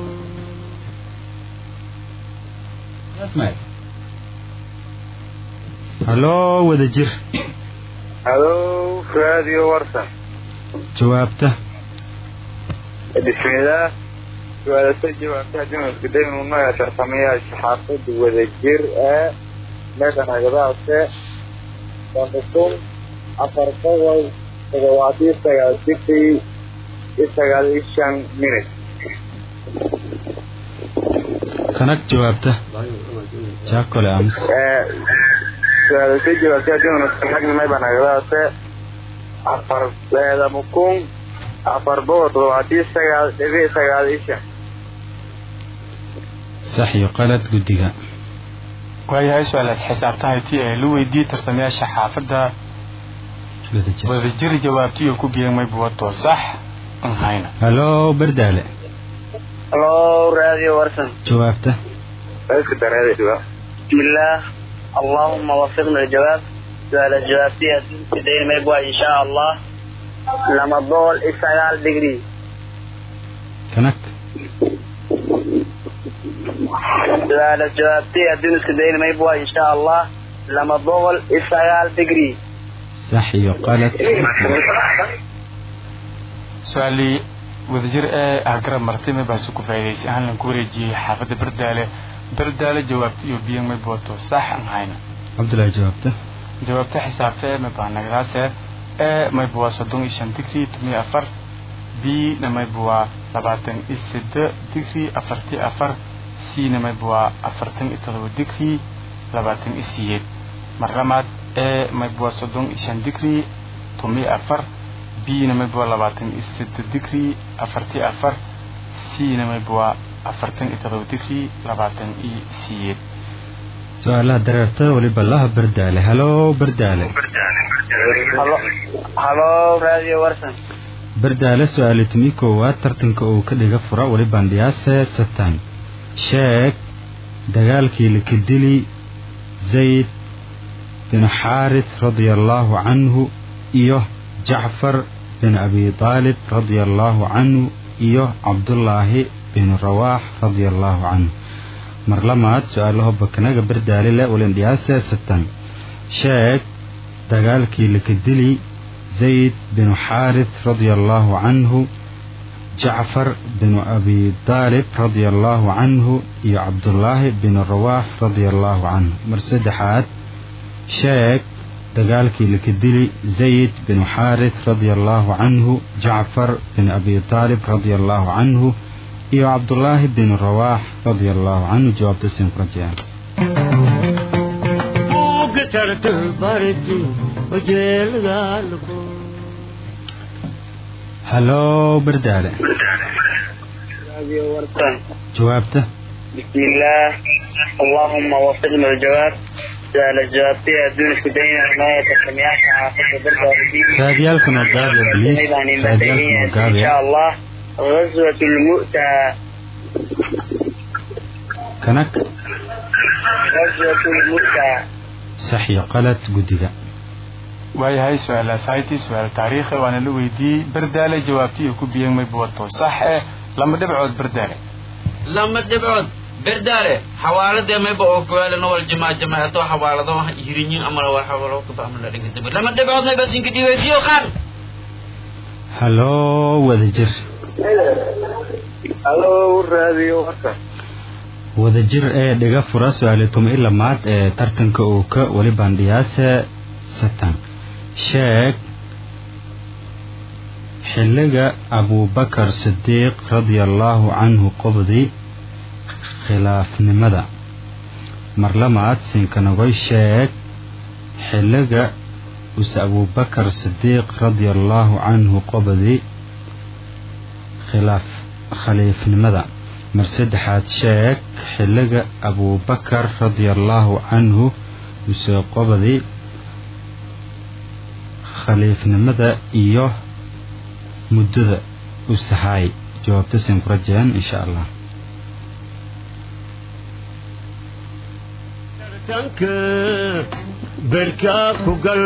haloo wadajir halo raadiyo warsan jawaabta bismillaah su-aalasa jawaabta dumarka daynunaya tartamayaasha xaafada wadajir ee meeshan agadaase sanduqun afar boqol toddobaatiyo sagaal digrii iyo sagaal iyo shan minut kanag jawaabta jaakole amus su-aalasa jawaabta dumarka xagna meeshan agadaase afar leedama kun afar boqol toddobaatiyo sagaal dhibic sagaal iyo shan sax iyo qalad guddiga waayahay su-aalaad xisaabtahay tii ee la weydiiyey tartamayaasha xaafadda wadajir wadajir jawaabtiyo ku geemay buwato sax an hayna haloo bardaale halo raadiyo warsan jawaabta iska dareeda jawaab بسم الله اللهم وفقنا الجواب سؤال الجواب دين ما يبغى إن شاء الله لما الضوء إسرائيل دقري kanag سؤال الجواب دين ما يبغى إن شاء الله لما الضوء إسرائيل دقري sax iyo qalad su-aalii wadajir ee ah garab martay may baasu ku faa'iidaysay ahaan lan ku wareejiyey xaafadda bardaale bardaale jawaabta iyo biyan may buwato sax an hayna cabdullaahi jawaabta jawaabta xisaabta ee may baanagdaase ee may buwaa soddon iyo shan digrii tomiyo afar b na may buwaa labaatan iyo sede digrii afartii afar c na may buwaa afartan iyo todoba digrii labaatan iyo siyeed mar lamaad ee may buwaa soddon iyo shan digrii tomiyo afar b na may buwaa labaatan iyo sede digrii afartii afar c na may buwaa afartan iyo todoba digrii labaatan iyo siyeed su-aalaha dareerta waliba laha bardaale haloo bardaale halo halo raadiyo warsan bardaale su-aali tumi koowaad tartanka uu ka dhiga fura wali bandhiyaase satan sheeg dagaalkii lakadili zayd bin xaaris radia allaahu canhu iyo jacfar bin abi taalib radia allaahu canhu iyo cabdullaahi bin rawaax radia allaahu canhu mar lamaad su-aalaho bakanaga bardaale le walindhiyaase satan sheeg dagaalkii lakadili zayd binu xaaris radia allaahu canhu jacfar binu abi taalib radia allaahu canhu iyo cabdullaahi binu rawaax radia allaahu canhu mar saddexaad sheeg dagaalkii lakadili zayd binu xaaris radia allaahu canhu jacfar bin abi taalib radia allaahu canhu iyo cabdullaahi binu rawaax radia allaahu canhu jawaabta siin ku rajayaan buugga tartan barti bajeelagaalkood haloo bardaale raadiyo warsan jawaabta بسم الله اللهم وفقنا الجواب سؤال الجواب فيها دون كدين ما يتسميات حافظ بالباردين raadiyaalkan oo gaabiya bliis raadiyaalkan oo إن gaabiya شاء الله غزوة المؤتة kanag غزوة المؤتة sax iyo qalad guddiga waayahay su-aalaas haytii su-aal taariikhi waana la weydiiyey bardaale jawaabtii iyo ku biyan may buwato sax eh lama dhibcood bardaale lama dhibcood berdaale xawaaladee mayba oo kuwaalano wal jamaa jamaato xawaalado hirinyin ama wal xawaalado kaba ama la dhiga dabir lama dhibcood mayba sinka dhibaysiyo qaan haloo wadajir halo raadiyo warsan wadajir ee dhiga fura su-aali tuma i lamaad ee tartanka uu ka weli bandhiyaase satan sheeg xilliga abubakar sidiiq radia allaahu canhu qobdi khilaafnimada mar lamaad sinkanagoy sheeg xilliga use abubakar sidiiq radia allaahu canhu qobdi khilaaf khaliifnimada mar saddexaad sheeg xilliga abubakar radia allaahu canhu use qobdi khaliifnimada iyo muddada u sahaay jawaabta siin ku rajeen insha allah tanka berkaa ku gal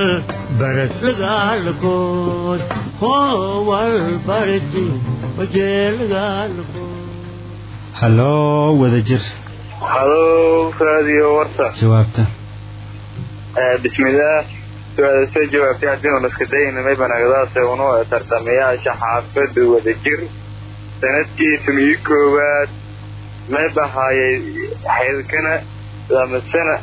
baraslagaalkood hoowal barti wajeelagaalkood haloo wadajir halo raadiyo warsan jawaabta bismillaah su-aal soo jawaabtay haddii unu iska daynamay banagdaase unu tartamayaasha xaafada wadajir sanadkii tumii koowaad may bahaayay xeelkana lamasana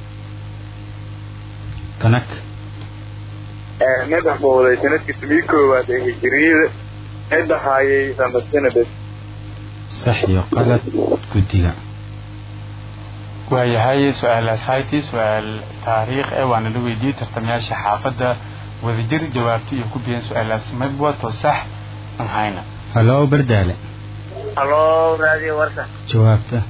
kanag may baxbooday sanadkii tumii koowaad ee hijiriyada may bahaayay lamasana bes sax iyo qalad guddiga waayahay su-aalaas hayti su-aal taariikh eh waana la weydiiyey tartamayaasha xaafadda wadajir jawaabta iyo ku biyeen su-aalaas mabwato sax aan hayna haloo bardaale halo raadiyo warsan jawaabta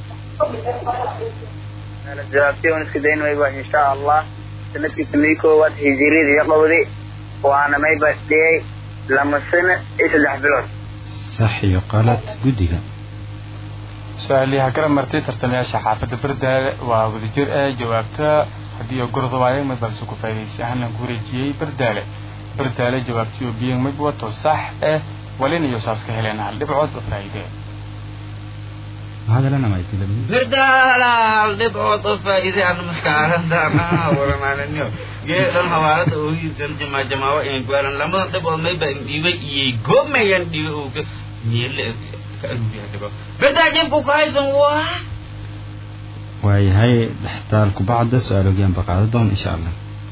jawaabtii un iska dayn mayba insha allah sanadkii tumii koowaad hijiriyada iyo qowdi waana mayba dhiyay lama sano iyo saddex bilood sax iyo qalad guddiga su-aalii ha kala martay tartamayaasha xaafadda bardaale waa wadajir eh jawaabta haddii oo gorda waaye mid balse ku faa'iidaysi ahaan lan ku wareejiyey bardaale bardaale jawaabtii oo biyen mid wato sax eh walin iyo saas ka heleen hal dhibcood oo faa'iide maxaad elanamaysila berdaala hal dhibcood oo faa'iide aan maskaaradaana waramaaninyo geedan hawaalada ooyidan jamaa jamaawa iyan gwaalan lamadan dhibcood mayba dhiibay iyay goomayan dhiibay oo ka meele ka aruuriya dhibco berdaa jibku ku haysan waa waayahay dhextaalku bacda su-aal ogiyaan ba qaada doon insha allah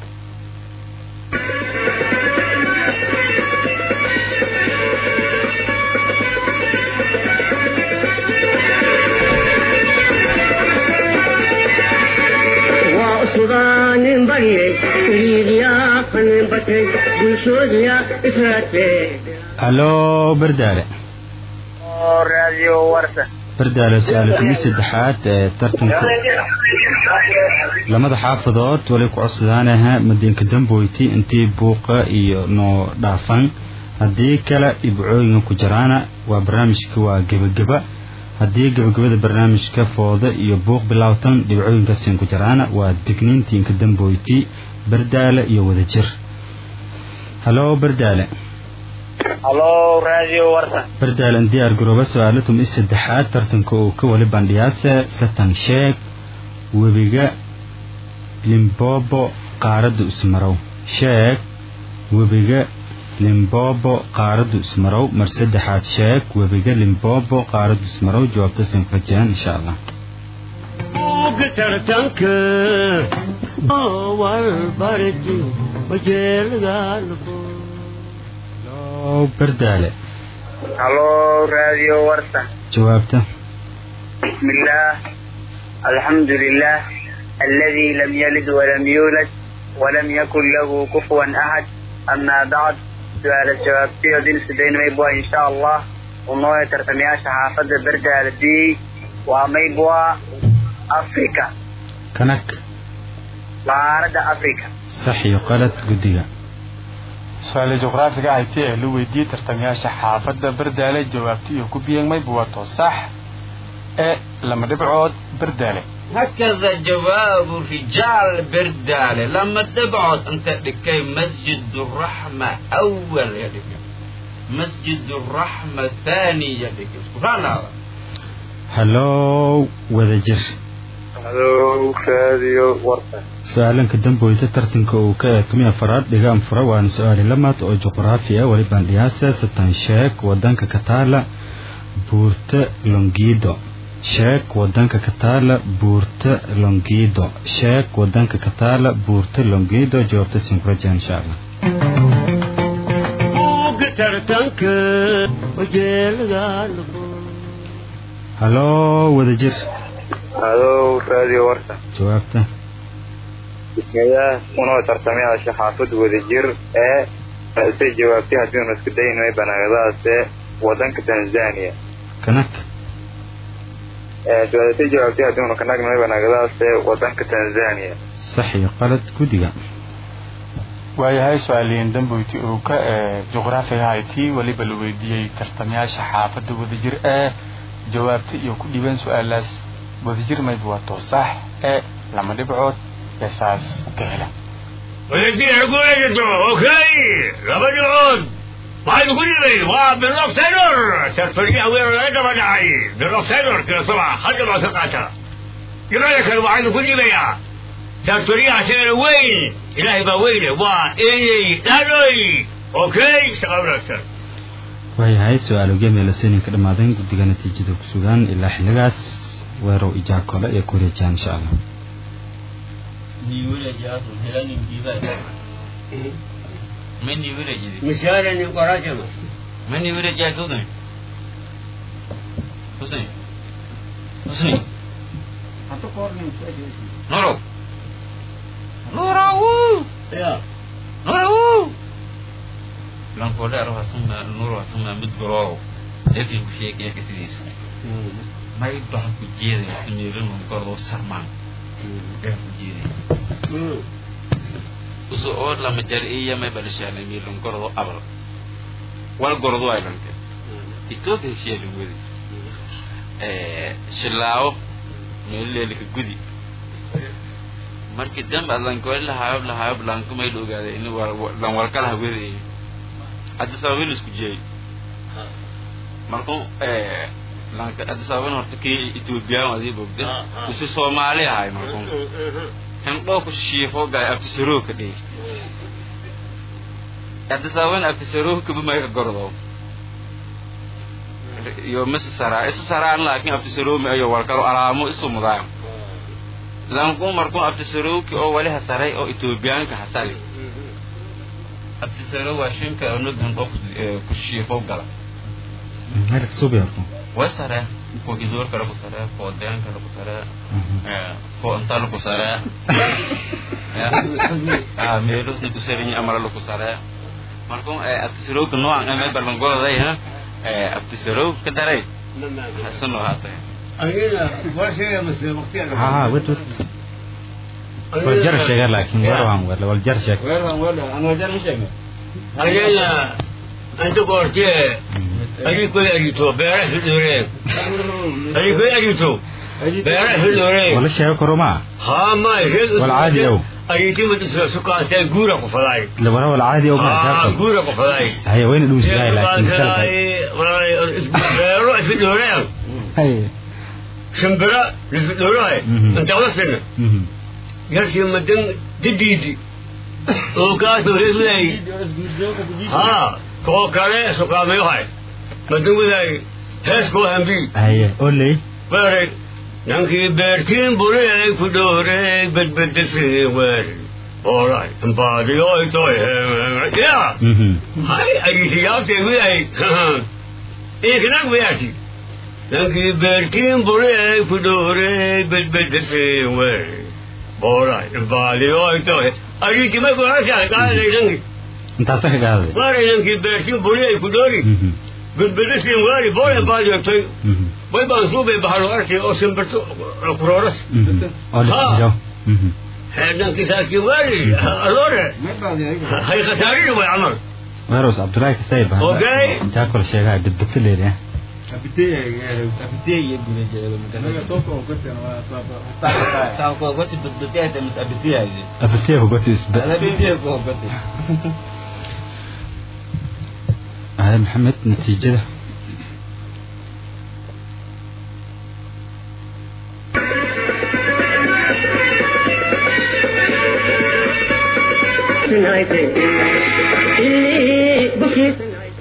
waa usugaanin baryay iliidyaa qanin batay bulshoodiya israatee haloo bardaale oo raadiyo warsan bardaale su-aal kumi saddexaad ee tartanka lamada xaafadood wali ku codsadaanaha madiinka damboyti intii buuqa iyo noo dhaafan haddii kale ibcooyinka ku jiraana waa barnaamijka waa gebageba haddii gebagabada barnaamijka fooda iyo buuq bilaawtan dhibcooyinka siin ku jiraana waa digniintiinka damboyti bardaale iyo wadajir haloo bardaale halo raadiyo warsan bardaale in diyaar garooba su-aalo tumi saddexaad tartanka uu ka wali bandhiyaase satan sheeg webiga limbobo qaaradda ismarow sheeg webiga limbobo qaaraddu ismarow mar saddexaad sheeg webiga limbobo qaaraddu ismarow jawaabta siin ku rajeen insha allah buugga tartanka hoowal barti wajeelagaalkood haloo bardaale halo raadiyo warsan jawaabta بسم الله الحمد لله الذي لم يلد ولم يولد ولم يكن له كفوا أحد أما بعد سؤال الجواب فيه دين سدين ميبوا إن شاء الله ونوية ترتمياش حافظ برد دي وميبوا أفريكا kanag بارد أفريكا sax iyo qalad guddiga su-aale juqraafiga hayti ee la weydiiyey tartamayaasha xaafadda bardaale jawaabta iyo ku biyeen mabwato sax ee lama dhibcood bardaale هكذا جواب رجال بردالة لما تبعد انت لكي مسجد الرحمة اول يا لكي مسجد الرحمة ثاني يا لكي سبحان الله hallow wadajir halo raadiyo warsan su-aalanka damboyta tartanka uu ka eetumay afaraad dhigaan fura waana su-aali lamaad oo juqraafi ah weli bandhiyaasa satan sheeg wadanka kataala buurta longido sheeg wadanka kataala buurta longido sheeg wadanka kataala buurta longido jawaabta sinkraja insha allah tartanka wajeelada hallow wadajir halo raadiyo warsan jawaabta bismillaah unoo tartamayaasha xaafad wadajir ee say jawaabtay haddiinu isku daynay banaanadaase wadanka tanzania kanak su-aalisay jawaabtay haddiinu ka nagnay banaanadaase wadanka tanzania sax iyo qalad guddiga waayahay su-aaliyiin damboyti uu ka juqraafiga hayti weliba la weydiiyey tartamayaasha xaafadda wadajir ee jawaabta iyo ku dhiibeen su-aalaas wadajir mayba waa toosax ee lama dhibcood ee saas ka hela wadajir guulaysato okay laba dhibcood waxaynu ku dhibay waa bilof taylor sarfariyaha weerar laga daba dhacay bilof taylor kila sabca hal dhibcood ka qaata dhibcada kale waxaynu ku dhibayaa sarfariyaha isagana weyn ilaahay baa weyne waa inay dhadhoy okay shaqa wanaagsan waayahay su-aal ogeemee ka dhammaadeen guddiga natiijada ku sugaan ilaa xilligaas weerow ijaakole iyo kureejaan insha allah mani village misaalani qorajama mani village ya Hussein Hussein Hussein Noro Noro ya Noro lan ko da rawa sun na noro sun na mid goro yake ku sheke yake tidis mai ba ku jere ni rin ko ro sarman ga ku jere uso o la majar iya mai balshana mi lon goro abal wal goro do aylan ke ito ke shi le wuri eh shilaawo me le le gudi marki dam alan ko la hayab la hayab lan ko mai dogaade in war lan war kala wuri hadda sababin isku jeey marko eh lan hadda sababin horta ki Ethiopia wadi bogda usu Soomaali ahay marko kan dhoo ku shiifo gaay abtisaroo ka dhig hadda sababin abtisaroo ka bama ka gordo yo mis sara isu saraan laakiin abtisaroo ma ayo warkaro alaamo isu mudaa lan ku marko abtisaroo ki oo wali hasaray oo Ethiopian ka hasali abtisaroo waa shinka oo nugan dhoo ku shiifo gala malik subyarku way sare ko gidoor kale ku sare ko deen kale ku sare ko inta ku sare ah meelos ni ku sare ni amara ku sare marko abtisaroo ka noocan ama balangolada ha abtisaroo ka daray hasano haatay anina waa sheega mase waqtiga ها ود ود والجر شيء لكن وروان ولا والجر شيء weerwan wada aan wajar ma sheegay anina anta goortee ayay koy arito beera hidoreen ayay koy arito beera hidoreen ولا شيء كروما haa may reed والعادي أو. ayiti madisoo sukaantee guura ku faday لو ورا العادي او ما haa تعرف guura ku faday هي وين دوس جاي لكن سلك beero isbidoreen هي shimbira isbidoreen Mhm. inta wasina مهم. yarkii madan didiidi oo kaasoo reeslay ها كو كاره سقامي هاي مدن ولاي هس كو همبي هي قولي بارك نانكي بيرتين بولي كدوري بد بد سيوار alright مبادي اوي توي يا مهم. هاي اي سياوتي ولاي ايه كناك وياتي نانكي بيرتين بولي كدوري بد بد سيوار alright مبادي اوي توي اي كما يقول عشان قال لي نانكي انت صح قاعد Waar is een beertje boelie kudori? مهم. Bedbelisking wari boye baje toy. مهم. Boy ban sube bahalo arti o semberto proras. مهم. قولي ها. جو مهم. Hadan kisaki wari. Allora. Hay khatari wa amal. ويروس عبد الله كسيب أوكي. انت اكل شيء قاعد دبت لي ده taa ko goti bidbidee ta mis abitiyaay ابتيه وقلت اسبق ala bitiye ko goti هاي محمد نتيجة bukiisanaayte ilii bukiisanaayte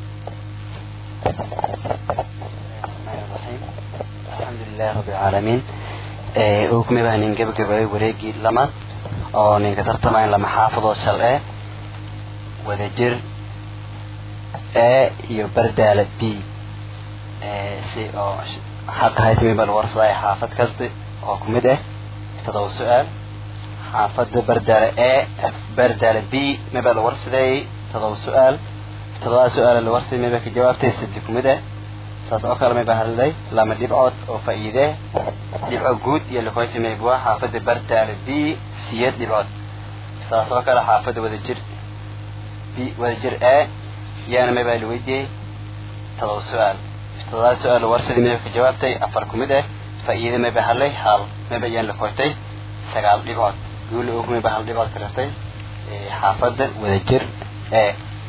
الحمد لله رب العالمين وكما بها ننجب جباي وريجي لما أو ننكترت معين لما حافظ وصل إيه وذجر إيه يبردال بي إيه سي أو حق هاي تمي بالورصة حافظ كسب أو كمده تضو سؤال حافظ بردال إيه بردال بي ما بالورصة تضو سؤال تضو سؤال الورصة ما بك جواب تسد كمده saas oo kale may baa hadlay lama dhibcood oo faa'iide dhibco guud iyo likoyti maybua xaafadda bartaale b siyad dhibcood saas oo kale xaafadda wadajir b wadajir a yaana may baa liweydiiyey todoba su-aal todobaad su-aal warsadii may ka jawaabtay afar ku mid ah faa'iide may baa hadlay hal may baa yaan likoytay sagaal dhibcood guuli og may baa hal dhibcood ka rartay xaafadda wadajir a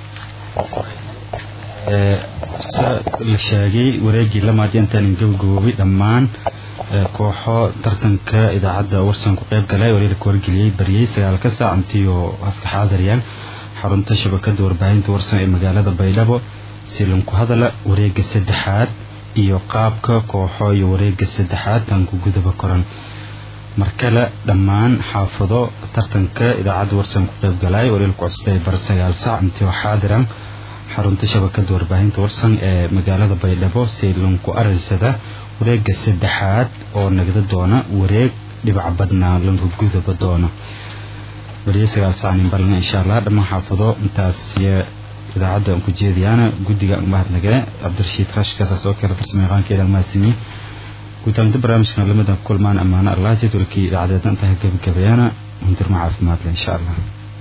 sa la sheegay wareegii lamaad intaan gabagaboobay dhammaan kooxo tartanka idaacadda warsan ku qayb galay waliila ka wargeliyey baryey sagaalka saac intii oo haska xaadiriyaan xarunta shabakada warbaahinta warsan ee magaalada baydhabo silanku hadala wareega saddexaad iyo qaabka kooxo iyo wareega saddexaad tanku gudaba koran markale dhammaan xaafado tartanka idaacadda warsan ku qayb galay waliila ku codstay bar sagaal saac intii oo xaadiran xarunta shabakada warbaahinta warsan ee magaalada baydhabo saylanku aransada wareega saddexaad oo nagda doona wareeg dhibac badnaa lanku gudaba doona beriye sagaal saanin balna insha allah dhammaan xaafado intaas idaacadda aan ku jeediyaana guddiga mahadnagee cabdirashiid rashkasaas oo kale farsamayaqaankeeda almaasimi guutaaminta barnaamijkan lamadan ku kulmaan ammaano allah jadwalkii idaacadeedna intaa gabagabeeyana hundirma caafimaadle insha allah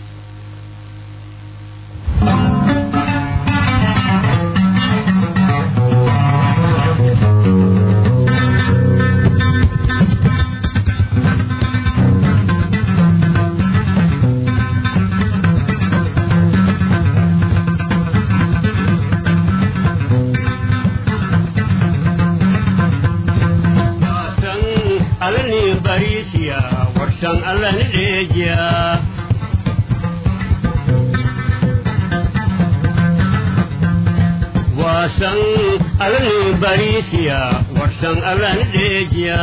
warsan allah ni dheejiya waasan alla ni bariisiya warsan allah ni dheejiya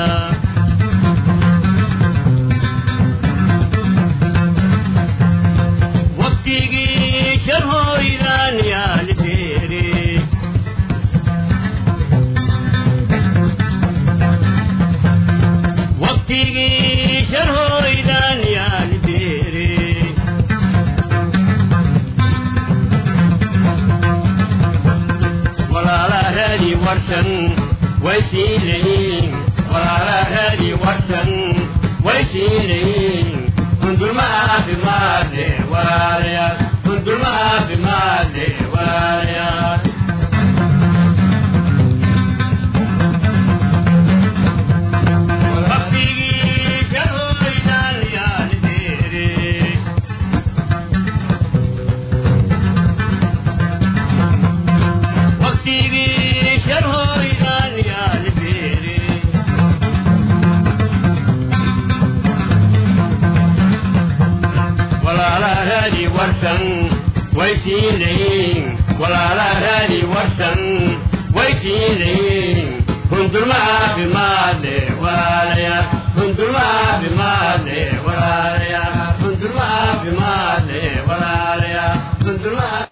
waqtigii sharhooydaan yaali beere waqtigii sharhooydaan yaali beere walaala raadi warsan way sii leeyiin walaala raadi warsan way sii leeyiin hundulma caafimaadle walaalayaal hundulma caafimaadle walaalayaal waqtigii sharhooydaan yaali beere waqtigii sharhooydaan yaali beere walaala raadi warsan way sii leeyiin walaala raadi warsan way sii leeyiin hundulma caafimaadle walaalayaal hundulma caafimaadle walaalayaal hundulma caafimaadle walaalayaal hundulma